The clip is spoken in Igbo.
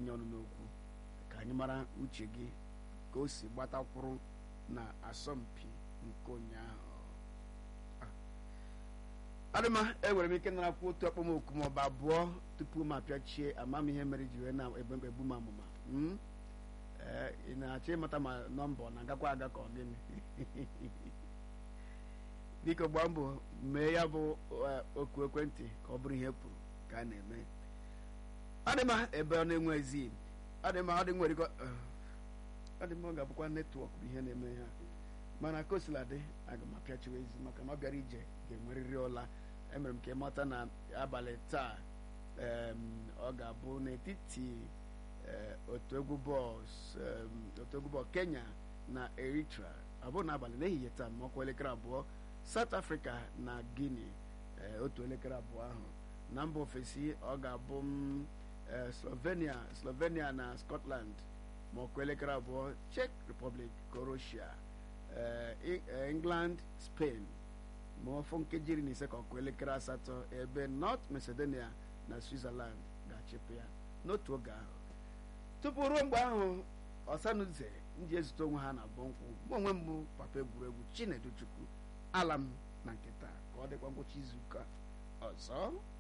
tinye ọnụ n'okwu ka anyị mara uche gị ka o si gbatakwuru na asọmpi nke ụnyaahụ adịma enwere m ike narakwu otu akpọmoku ma ọ bụ abụọ tupu m apịachie ama m ihe mere ji wee na-egbe egbu m amụma ee ị na-achọ ịmata ma nọmba ọ na-agakwa aga ka ọ gịnị biko gbaa mbọ mee ya bụ oku ekwentị ka ọ bụrụ ihe kwuru ka a na-eme adịma ebe ọ na-enwe ezi adịma ọ dị nwere adịma ọ ga-abụkwa netwọk bụ ihe na-eme ha mana ka o sila dị aga m apịachiwa ezi maka na ọ bịara ije ga-enwerịrị ụla emere m ka ịmata na abalị taa ọ ga-abụ n'etiti otu egwu bọọlụ Kenya na Eritrea ọ bụrụ n'abalị n'ehihie taa ma ọkwa elekere abụọ South Africa na Guinea otu elekere abụọ ahụ na mba ofesi ọ ga-abụ Slovenia Slovenia na Scotland ma ọkwa elekere abụọ Czech Republic Croatia England Spain ma ọfọ nkeji iri na ise ka ọkụ elekere asatọ ebe North Macedonia na Switzerland ga-achịpụ ya n'otu oge ahụ tupu ruo mgbe ahụ ọsanuze ndị ezute onwe ha na bọnkwụ mụ onwe mbụ papa egwuregwu Chinedu Chukwu ala m na nkịta ka ọ dịkwa ngwụcha izuụka ọzọ